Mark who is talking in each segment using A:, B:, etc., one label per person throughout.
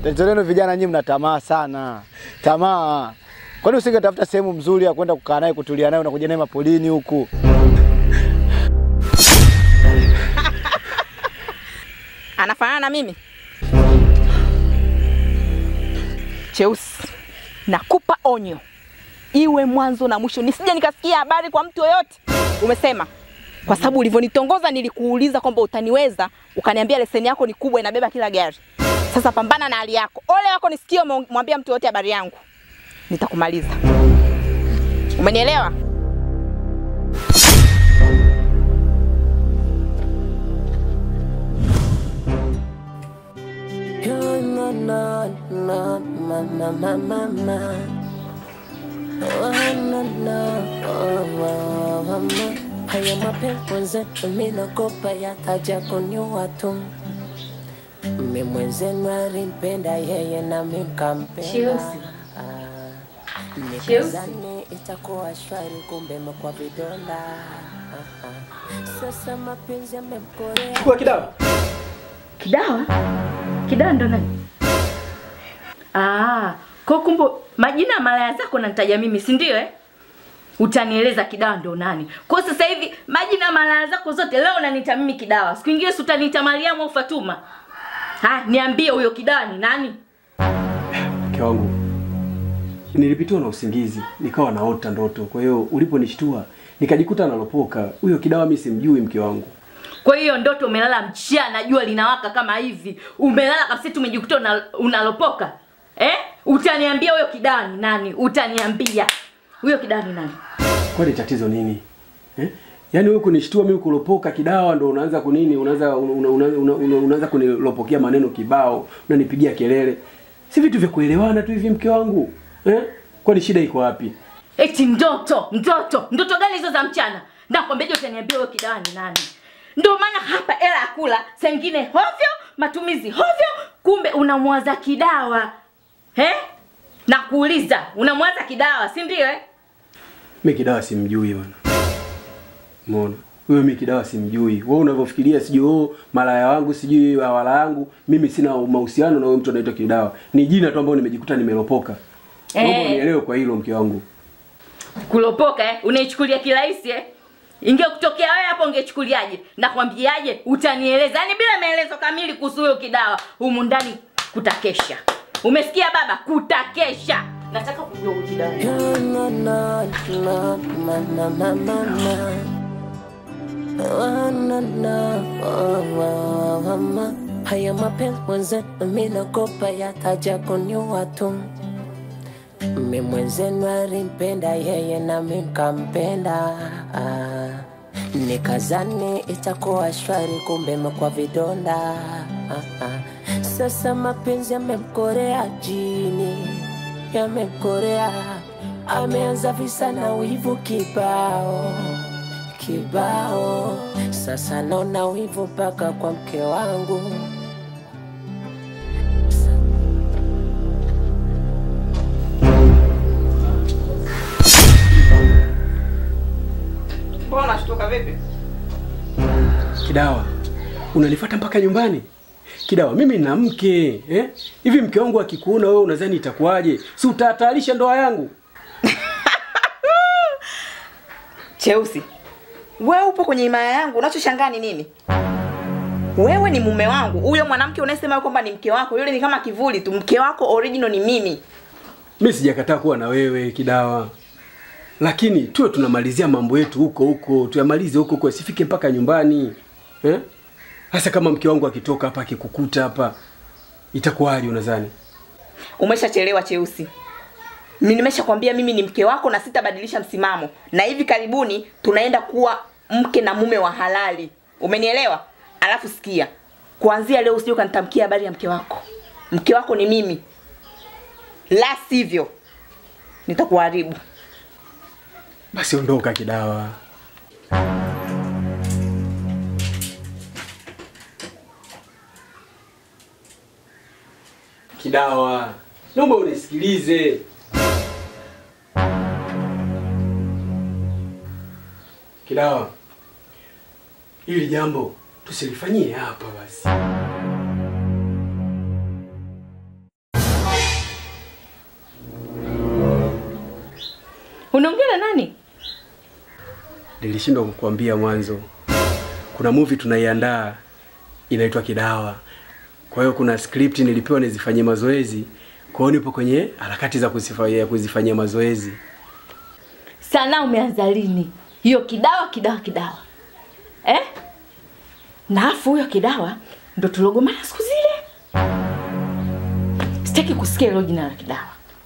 A: Tatizo lenu vijana nyinyi mna tamaa sana. Tamaa. Kwani usingetafuta sehemu mzuri ya kwenda kukaa naye kutulia naye unakuja naye mapolini huku?
B: Anafanana na mimi Cheusi, nakupa onyo, iwe mwanzo na mwisho, nisije nikasikia habari kwa mtu yoyote. Umesema kwa sababu ulivyonitongoza nilikuuliza kwamba utaniweza, ukaniambia leseni yako ni kubwa, inabeba kila gari. Sasa pambana na hali yako. Ole wako nisikie umemwambia mtu yoyote habari yangu, nitakumaliza. Umenielewa?
C: No, no, no, no, mama, mama, mama. Oh, no, no, oh, oh, mama. Haya mapepo zetu minakopa yataja kuniua tu. Mimi mwenzenu alimpenda yeye na mimi nikampenda.
D: Cheusi.
C: Ah, Nikazani itakuwa shwari kumbe kwa vidonda. Ah, ah. Sasa mapenzi yamemkorea.
E: Chukua kidawa.
D: Kidawa? Kidawa ndo nani? Ah, kwa kumbe majina ya malaya zako nanitaja mimi, si ndio eh? Utanieleza kidawa ndo nani? Kwa sasa hivi majina ya malaya zako zote leo unaniita mimi kidawa. Siku nyingine si utaniita Mariamu au Fatuma. Ha, niambie huyo kidawa ni nani?
E: Mke wangu, nilipitiwa na usingizi nikawa naota ndoto. Kwa hiyo uliponishtua nikajikuta nalopoka. Huyo kidawa mimi simjui, mke wangu.
D: Kwa hiyo ndoto umelala mchana, jua linawaka kama hivi, umelala kabisa, tumejikuta una, unalopoka eh? Utaniambia huyo kidawa ni nani? Utaniambia huyo kidawa ni nani?
E: Kwani tatizo nini eh? Yaani wewe kunishtua mimi kulopoka kidawa ndo unaanza kunini, unaanza una, una, una, una, unaanza kunilopokea maneno kibao, unanipigia kelele. Si vitu vya kuelewana tu hivi mke wangu eh? Kwani shida iko wapi?
D: Eti ndoto, ndoto, ndoto gani hizo za mchana? Nakwambiaje utaniambia huyo kidawa ni nani? Ndio maana hapa hela ya kula, sengine hovyo, matumizi hovyo, kumbe unamwaza kidawa. Eh? Nakuuliza, unamwaza kidawa, si ndio eh?
E: Mimi kidawa simjui bwana. Umeona? Huyo mimi kidawa simjui. Wewe unavyofikiria sijui oh, malaya wangu sijui wala yangu, mimi sina mahusiano na huyo mtu anaitwa kidawa. Ni jina tu ambalo nimejikuta nimelopoka. Naomba
D: Eh.
E: unielewe kwa hilo mke wangu.
D: kulopoka eh? unaichukulia kirahisi eh? ingekutokea wewe hapo ungechukuliaje nakwambiaje utanieleza yaani bila maelezo kamili kuhusu huyo kidawa humu ndani kutakesha umesikia baba kutakesha nataka kujua huyu kidawa ni nani.
C: No, no, no, no, mama, mama, mama. Oh, no, no, oh, oh, mama. Haya mapenzi mwenzetu mimi nakopa yataja kuniua tu. Mimi mwenzenu alimpenda yeye na mimi nikampenda. Ah, nikazani itakuwa shwari kumbe kwa vidonda. Ah, ah. Sasa mapenzi yamemkorea jini, yamemkorea ameanza visa na wivu kibao kibao. Sasa naona wivu mpaka kwa mke wangu.
B: Mbona unashtuka vipi?
E: Kidawa, unanifuata mpaka nyumbani? Kidawa, mimi nina mke eh? Hivi mke wangu akikuona wewe unadhani itakuwaje? Si utahatarisha ndoa yangu?
B: Cheusi, wewe upo kwenye himaya yangu, unachoshangaa ni nini? Wewe ni mume wangu, huyo mwanamke unayesema kwamba ni mke wako, yule ni kama kivuli tu. Mke wako original ni mimi.
E: Mimi sijakataa kuwa na wewe Kidawa, lakini tuwe tunamalizia mambo yetu huko huko, tuyamalize huko huko, asifike mpaka nyumbani eh? Hasa kama mke wangu akitoka hapa akikukuta hapa, itakuwaje unadhani?
B: Umeshachelewa Cheusi. Mimi nimeshakwambia mimi ni mke wako na sitabadilisha msimamo, na hivi karibuni tunaenda kuwa mke na mume wa halali. Umenielewa? Alafu sikia, kuanzia leo usije ukanitamkia habari ya mke wako. Mke wako ni mimi, la sivyo nitakuharibu.
E: Basi ondoka Kidawa. Kidawa, naomba unisikilize. Kidawa, hili jambo tusilifanyie hapa basi.
D: Unaongea na nani?
E: Nilishindwa kukuambia mwanzo. Kuna movie tunaiandaa inaitwa Kidawa. Kwa hiyo kuna script nilipewa nizifanyie mazoezi. Kwa hiyo nipo kwenye harakati za kuzifanyia kuzifanyia mazoezi.
D: Sana umeanza lini? Hiyo kidawa kidawa kidawa. Eh? Na afu huyo kidawa ndo tulogomana siku zile. Sitaki kusikia hilo jina la kidawa.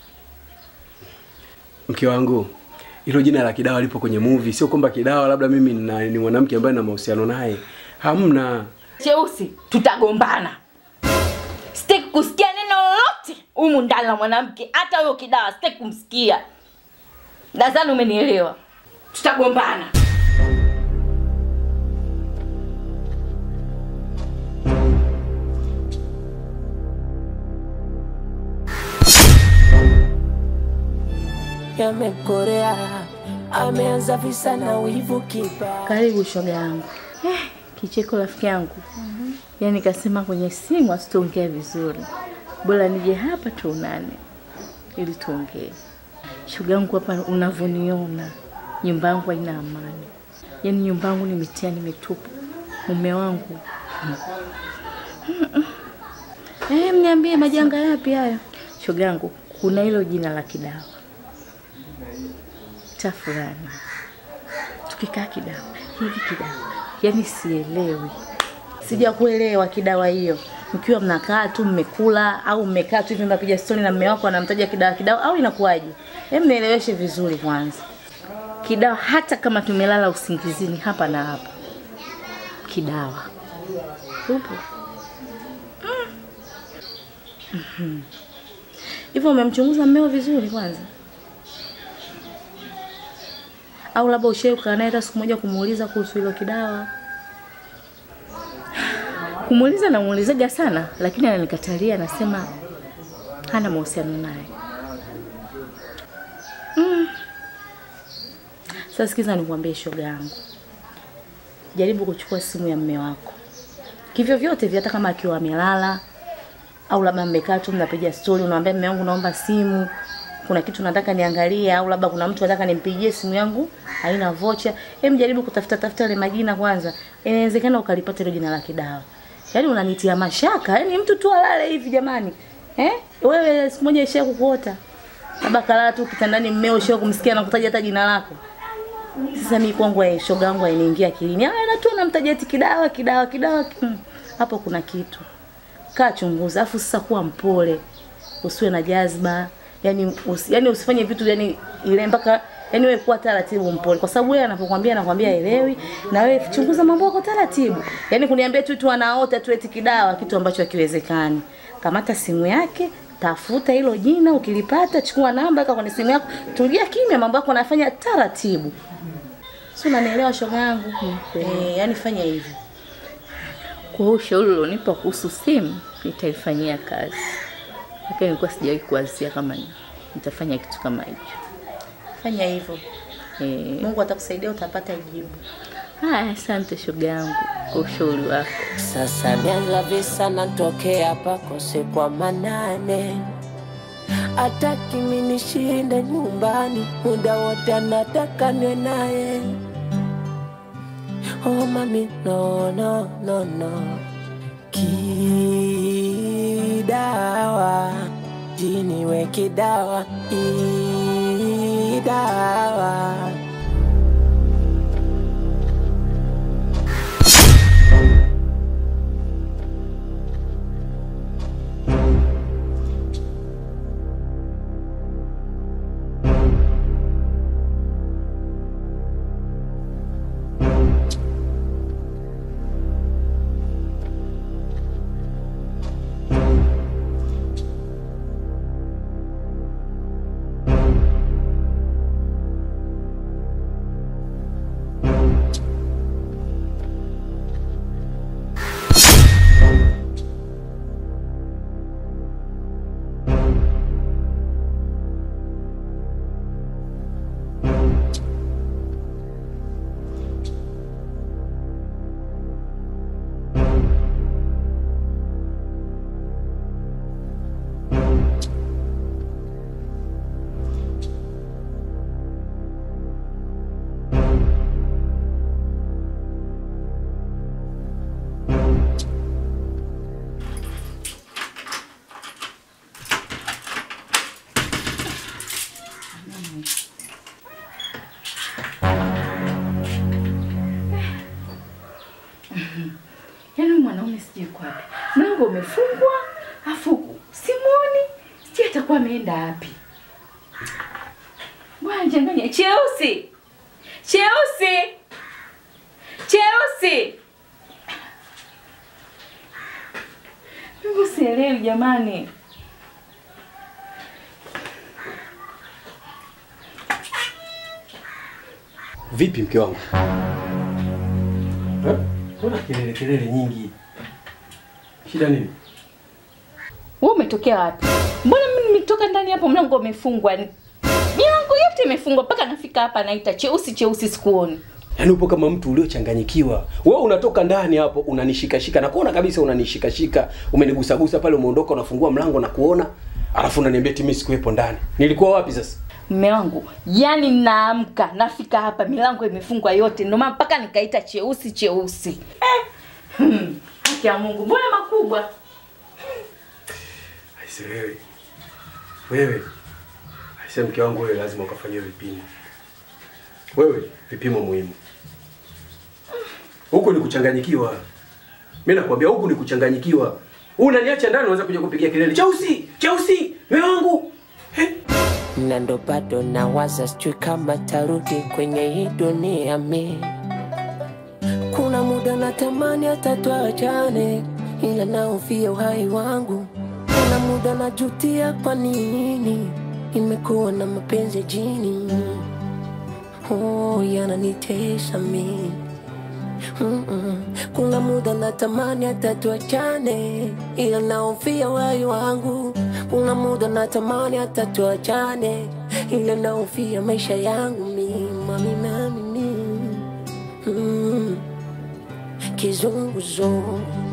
E: Mke wangu, hilo jina la Kidawa lipo kwenye movie, sio kwamba Kidawa labda mimi na, ni mwanamke ambaye na mahusiano naye. Hamna.
D: Cheusi, tutagombana. Sitaki kusikia neno lolote humu ndani la mwanamke, hata huyo kidawa sitaki kumsikia. Nadhani umenielewa. Tutagombana.
C: yamekorea ameanza visa na wivu kiba
D: Karibu shoga yangu. Eh, kicheko rafiki yangu. Yaani kasema kwenye simu asituongee vizuri. Bora nije hapa tuonane ili tuongee. Shoga yangu hapa unavyoniona, nyumba yangu haina amani. Yaani nyumba yangu ni mitihani mitupu. Mume wangu. Mm-mm. Eh, mniambie majanga yapi hayo? Shoga yangu, kuna hilo jina la kidawa. Tafurani tukikaa kidawa hivi kidawa, yaani sielewi, sijakuelewa kidawa hiyo. Mkiwa mnakaa tu mmekula au mmekaa tu hivi mnapiga stori na mume wako anamtaja kidawa kidawa, au inakuwaje? Hebu nieleweshe vizuri kwanza. Kidawa hata kama tumelala usingizini hapa na hapa, kidawa upo Mm. Mhm. hivyo. Umemchunguza mmeo vizuri kwanza? au labda ushawahi kukaa naye hata siku moja kumuuliza kuhusu hilo kidawa? Kumuuliza namuulizaga sana, lakini ananikatalia, anasema hana mahusiano naye. Mm. Sasa sikiza nikwambie, shoga yangu, jaribu kuchukua simu ya mme wako kivyo vyote vile, hata kama akiwa amelala au labda mmekaa tu mnapiga stori, unamwambia mme wangu, naomba simu kuna kitu nataka niangalie, au labda kuna mtu nataka nimpigie simu yangu haina vocha. Hem, jaribu kutafuta tafuta ile majina kwanza, inawezekana ukalipata ile jina la kidawa. Yaani unanitia mashaka, yaani mtu tu alale hivi jamani, eh? Wewe siku moja isha kukuota labda kalala tu kitandani, mmeo isha kumsikia na kutaja hata jina lako. Sasa mimi kwangu ya shoga yangu hainiingia akilini. Ah, na tu anamtaja eti kidawa kidawa kidawa. Hmm. Hapo kuna kitu. Kaa chunguza, afu sasa kuwa mpole. Usiwe na jazba yani usi, yani usifanye vitu yani ile mpaka yani wewe kuwa taratibu mpole, kwa sababu yeye anapokuambia anakuambia elewi, na wewe chunguza mambo yako taratibu. Yani kuniambia tu tu anaota tu eti kidawa, kitu ambacho hakiwezekani. Kamata simu yake, tafuta hilo jina, ukilipata chukua namba weka kwenye simu yako, tulia kimya, mambo yako nafanya taratibu. Si unanielewa shoga yangu? Eh, yani fanya hivi. Kwa hiyo ushauri ulionipa kuhusu simu nitaifanyia kazi lakini nilikuwa sijawahi kuwazia kama ni- nitafanya kitu kama hicho. Fanya hivyo,
B: Eh,
D: Mungu atakusaidia, utapata jibu.
B: haya, asante shoga yangu kwa ushauri wako.
C: Sasa mianza visa natokea pakose kwa manane, ataki mimi nishinde nyumbani, muda wote anataka niwe naye. Oh mami, no, no, no, no. Kidawa, jini we kidawa, idawa.
D: mlango umefungwa afu simuoni sijui atakuwa ameenda wapi bwana changanya cheusi cheusi cheusi Mungu sielewi jamani
E: Vipi mke wangu? Eh? Mbona kelele kelele nyingi? Shida nini?
D: wewe umetokea wapi mbona mimi nimetoka ndani hapo mlango umefungwa milango yote imefungwa mpaka nafika hapa naita cheusi cheusi sikuoni
E: Yaani upo kama mtu uliochanganyikiwa. Wewe unatoka ndani hapo unanishikashika na kuona kabisa unanishikashika. Umenigusagusa pale umeondoka unafungua mlango na kuona. Alafu unaniambia eti mimi sikuwepo ndani. Nilikuwa wapi sasa?
D: mme wangu yani naamka nafika hapa milango imefungwa yote ndio maana mpaka nikaita cheusi cheusi eh. hmm. haki ya mungu mbona makubwa
E: Aise wewe. Wewe. Aise mke wangu wewe lazima ukafanywe vipimo. Wewe vipimo muhimu. Huku ni kuchanganyikiwa. Mimi nakwambia huku ni kuchanganyikiwa. Unaniacha ndani unaweza kuja kupigia kelele. Cheusi, Cheusi, wewe wangu. Eh?
C: na ndo bado nawaza sijui kama tarudi kwenye hii dunia mi kuna muda natamani hata tuachane ila naofia uhai wangu kuna muda najutia kwa nini imekuwa na mapenzi jini oh, yananitesa mi Mm-mm. Kuna muda natamani hata tuachane, ila naofia uhai wangu. Kuna muda natamani hata tuachane, ila naofia maisha yangu mi mami mami mi mm. Kizunguzungu